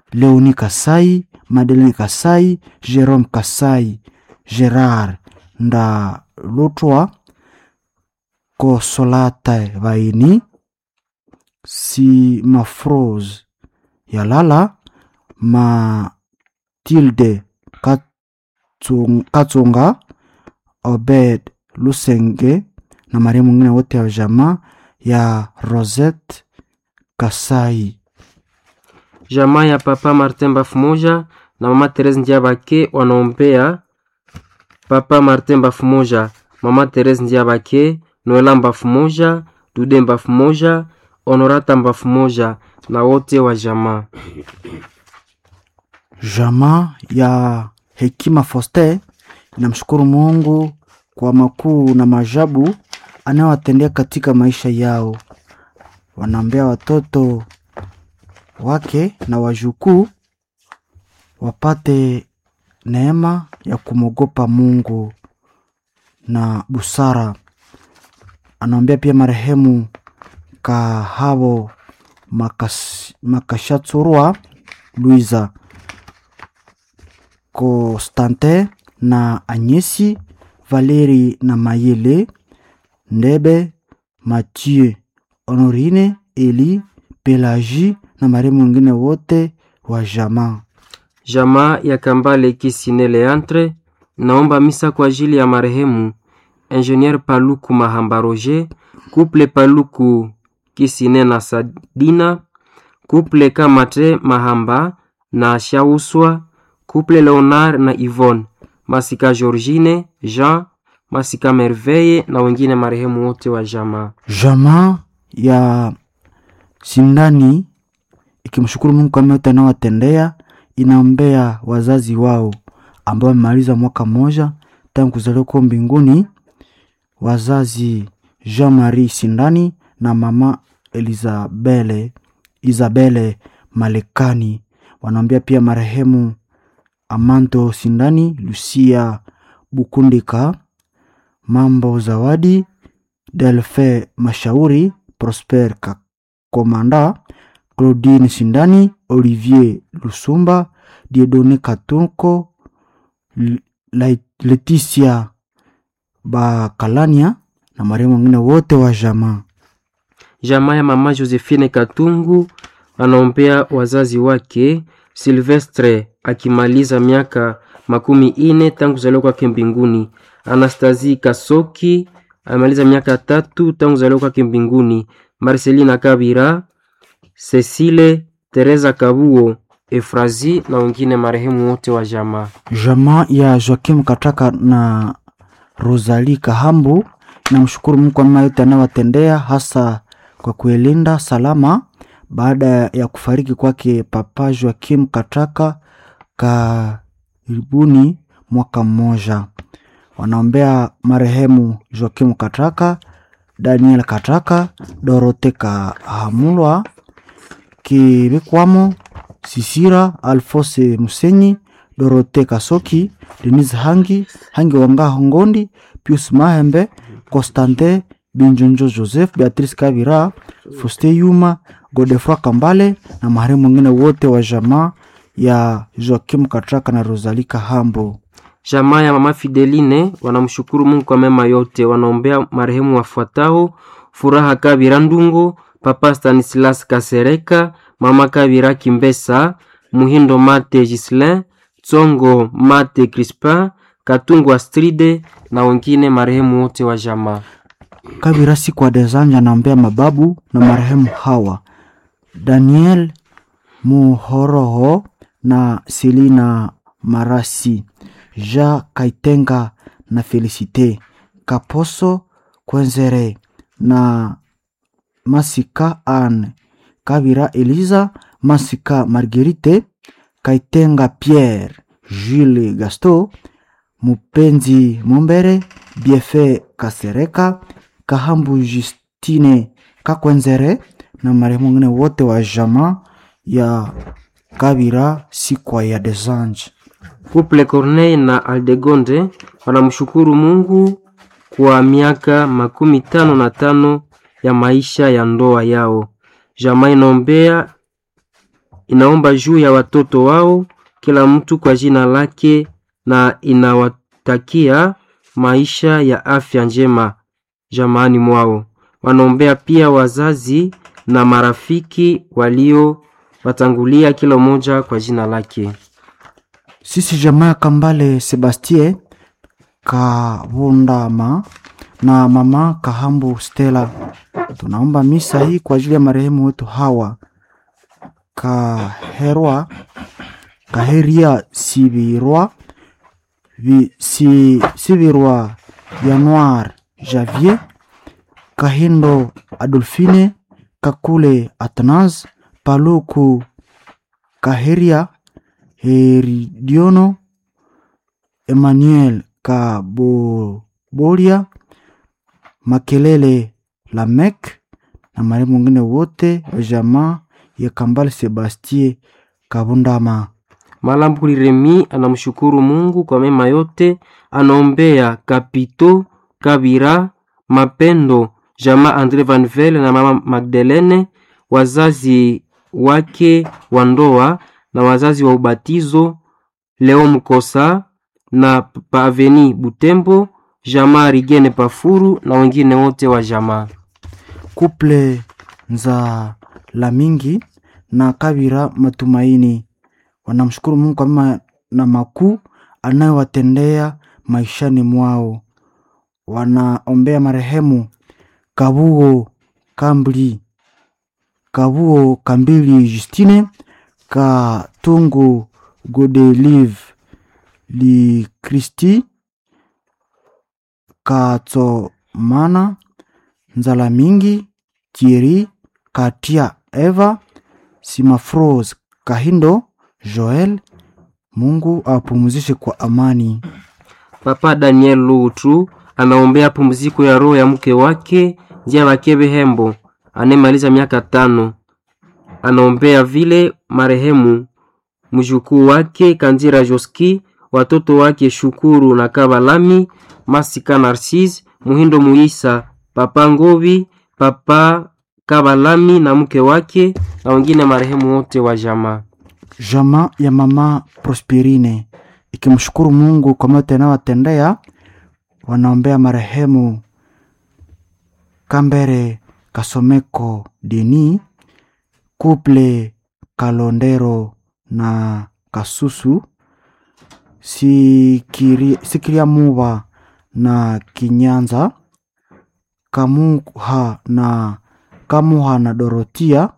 Leoni Kasai, Madeleine Kasai, Jerome Kasai, Gerard Ndalutwa, Kosolata Vaini, Simafrose Yalala, Matilde Katsung- Katsonga, Obed Lusenge na marehemu mwingine wote wa jamaa ya Rosette Kasai. Jamaa ya papa Martin Bafumoja na mama Therese Ndiabake wanaombea papa Martin Bafumoja, mama Therese Ndiabake, Noela Bafumoja, Dude Bafumoja, Honorata Bafumoja na wote wa jamaa. Jamaa ya Hekima Foster inamshukuru Mungu kwa makuu na maajabu anayowatendea katika maisha yao. Wanaombea watoto wake na wajukuu wapate neema ya kumwogopa Mungu na busara. Anaombea pia marehemu Kahabo Makas, Makashatsurwa Luiza Constantin na Anyesi Valeri na Mayele Ndebe Mathieu Honorine Eli Pelagie na marehemu wengine wote wa jamaa. Jamaa ya Kambale Kisine Leantre naomba misa kwa ajili ya marehemu Ingenier Paluku Mahamba Roger, Couple Paluku Kisine na Sadina, Couple Kamate Mahamba na Shauswa, Couple Leonard na Yvonne, Masika Georgine, Jean, Masika Merveille na wengine marehemu wote wa jamaa. Jamaa ya Sindani ikimshukuru Mungu kwa yote anayowatendea, inaombea wazazi wao ambao wamemaliza mwaka mmoja tangu kuzaliwa kwao mbinguni, wazazi Jean Marie Sindani na mama Elizabele Isabele Malekani. Wanaombea pia marehemu Amanto Sindani, Lucia Bukundika, Mambo Zawadi, Delfe Mashauri, Prosper Kakomanda, Claudine Sindani, Olivier Lusumba, Diedone Katunko, L- Lai- Leticia Bakalania na marehemu wengine wote wa jamaa. Jamaa ya mama Josephine Katungu anaombea wazazi wake Silvestre akimaliza miaka makumi ine tangu kuzaliwa kwake mbinguni. Anastasie Kasoki amemaliza miaka tatu tangu kuzaliwa kwake mbinguni. Marcelina Kabira, Cecile Teresa Kabuo, Efrazi na wengine marehemu wote wa jamaa. Jamaa ya Joakim Kataka na Rosalie Kahambu namshukuru Mungu kwa mema yote anayowatendea hasa kwa kuilinda salama baada ya kufariki kwake Papa Joakim Kataka karibuni mwaka mmoja. Wanaombea marehemu Joakim Kataka, Daniel Kataka, Dorote Kahamulwa, Kibikwamo, Sisira, Alfose Musenyi, Dorote Kasoki, Denise Hangi, Hangi Wangaho Ngondi, Pius Mahembe, Constantin Binjonjo Joseph, Beatrice Kavira, Foste Yuma, Godefroy Kambale na marehemu wengine wote wa jamaa ya Joakim Katraka na Rosalie Kahambo. Jamaa ya mama Fideline wanamshukuru Mungu kwa mema yote. Wanaombea marehemu wafuatao: Furaha Kabira Ndungo, Papa Stanislas Kasereka, Mama Kabira Kimbesa, Muhindo Mate Gislin, Tsongo Mate Crispin, Katungu Astride na wengine marehemu wote wa jamaa. Kabira siku wa Dezanja anaombea mababu na marehemu hawa Daniel Muhoroho na Selina Marasi, Ja Kaitenga na Felicite Kaposo Kwenzere na Masika Anne Kabira Eliza Masika Marguerite Kaitenga Pierre Jules Gasto Mupenzi Mombere Biefe Kasereka Kahambu Justine Kakwenzere na marehemu wengine wote wa jamaa ya Kabira sikwa ya Desange. Couple Corneille na Aldegonde wanamshukuru Mungu kwa miaka makumi tano na tano ya maisha ya ndoa yao. Jamaa inaombea inaomba juu ya watoto wao kila mtu kwa jina lake na inawatakia maisha ya afya njema jamaani mwao. Wanaombea pia wazazi na marafiki walio watangulia kila mmoja kwa jina lake. Sisi jamaa ya Kambale Sebastien Kavundama na mama Kahambu Stella tunaomba misa hii kwa ajili ya marehemu wetu hawa Kaherwa Kaheria Sibirwa Vi- si, Sibirwa Januar Javier Kahindo Adolfine Kakule Atnas Paluku Kaheria Heridiono Emmanuel Kabobolia Makelele Lamek na marehemu wengine wote wa jamaa ya Kambale Sebastien Kabundama. Malambuli Remi anamshukuru Mungu kwa mema yote, anaombea Kapito Kabira Mapendo, jamaa Andre Van Vele na mama Magdalene, wazazi wake wa ndoa na wazazi wa ubatizo, Leo Mkosa na Paveni Butembo, jamaa Rigene Pafuru na wengine wote wa jamaa. Kuple za Lamingi na Kabira Matumaini wanamshukuru Mungu kwa mema na makuu anayowatendea maishani mwao. Wanaombea marehemu Kabuo Kambli, Kabuo Kambili Justine, Katungu Godelive Li Kristi, Katsomana Nzala Mingi, Thierry, Katia, Eva, Simafros, Kahindo, Joel. Mungu awapumzishe kwa amani. Papa Daniel Lutu anaombea pumziko ya roho ya mke wake Njia Bakebe Hembo anemaliza miaka tano. Anaombea vile marehemu mjukuu wake Kanzira Joski, watoto wake Shukuru na Kabalami, Masika Narcisse, Muhindo Muisa, Papa Ngovi, Papa Kabalami na mke wake na wengine marehemu wote wa jamaa. Jamaa ya mama Prosperine ikimshukuru Mungu kwa yote anayowatendea, wanaombea marehemu Kambere Kasomeko Deni, Kuple Kalondero na Kasusu, Sikiri, Sikiria Muba na Kinyanza, Kamuha na Kamuha na Dorotia,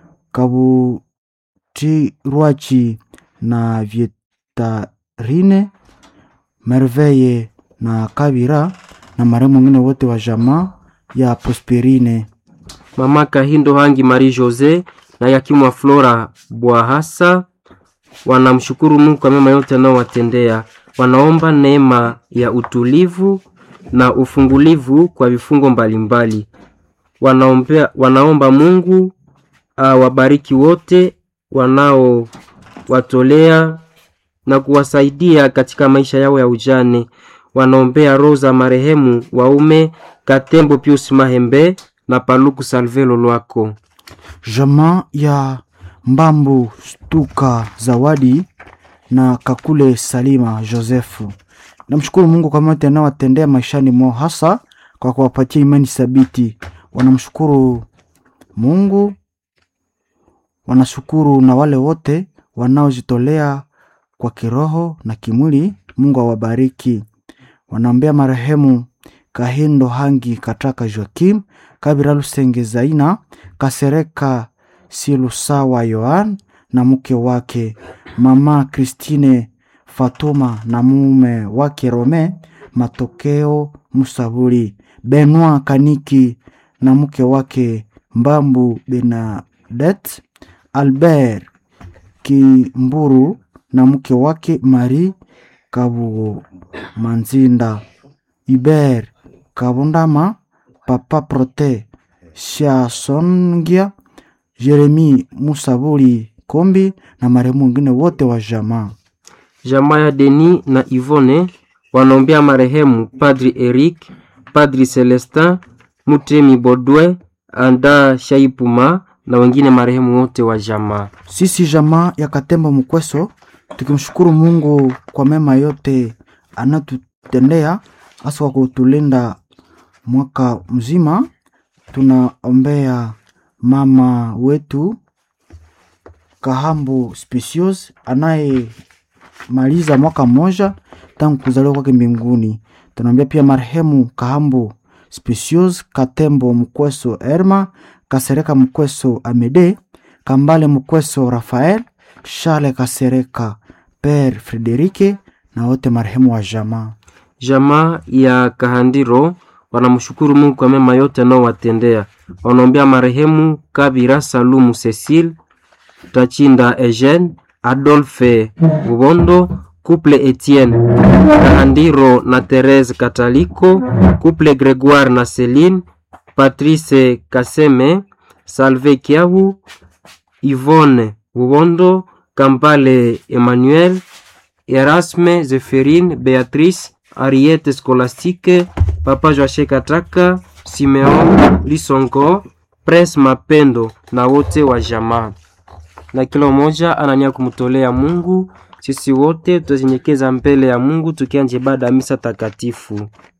Kabutirwachi na Vietarine, Merveille na Kabira na marehemu wengine wote wa jamaa ya Prosperine. Mama Kahindo Hangi Marie Jose na Yakimwa Flora Bwahasa wanamshukuru Mungu kwa mema yote anayowatendea. Wanaomba neema ya utulivu na ufungulivu kwa vifungo mbalimbali. Wanaombea, wanaomba Mungu awabariki wote wanaowatolea na kuwasaidia katika maisha yao ya ujane. Wanaombea roho za marehemu waume Katembo Pius Mahembe na Paluku Salve Lolwako. Jamaa ya Mbambu Stuka Zawadi na Kakule Salima Josefu. Namshukuru Mungu kwa yote anayowatendea maishani mwao, hasa kwa kuwapatia imani thabiti. Wanamshukuru Mungu, wanashukuru na wale wote wanaojitolea kwa kiroho na kimwili. Mungu awabariki. Wanaombea marehemu Kahindo Hangi Kataka Joakim, Kabira Lusenge Zaina, Kasereka Silusawa Yohan na mke wake Mama Christine Fatuma na mume wake Rome Matokeo Musaburi, Benoit Kaniki na mke wake Mbambu Benadet, Albert Kimburu na mke wake Marie Kabugo Manzinda, Iber Kabundama, Papa Prote Shasongia, Jeremi Musaburi Kombi na marehemu wengine wote wa jamaa. Jamaa ya Deni na Ivone wanaombea marehemu Padri Eric, Padri Celestin, Mutemi Bodwe, Anda Shaipuma, na wengine marehemu wote wa jamaa. Sisi jamaa ya Katembo Mkweso tukimshukuru Mungu kwa mema yote anatutendea, hasa kwa kutulinda mwaka mzima. Tunaombea mama wetu Kahambu Specious anayemaliza mwaka mmoja tangu kuzaliwa kwake mbinguni. Tunaombea pia marehemu Kahambu Specious Katembo Mkweso Erma Kasereka Mkweso Amede Kambale Mkweso Rafael Charles Kasereka Pere Frederike na wote marehemu wa jamaa. Jamaa ya Kahandiro wanamshukuru Mungu kwa mema yote anaowatendea. Wanaombea marehemu Kabira Salumu Cecile, Tachinda Eugene, Adolphe Bubondo, Couple Etienne Kahandiro na Therese Kataliko, Couple Gregoire na Celine, Patrice Kaseme, Salve Kiahu, Yvonne Bubondo, Kampale Emmanuel, Erasme Zephirine, Beatrice, Ariete Scholastique, Papa Joashe Kataka, Simeon Lisongo, Pres Mapendo na wote wa jamaa. Na kila mmoja anania kumtolea Mungu. Sisi wote tutazinyekeza mbele ya Mungu tukianja ibada ya misa takatifu.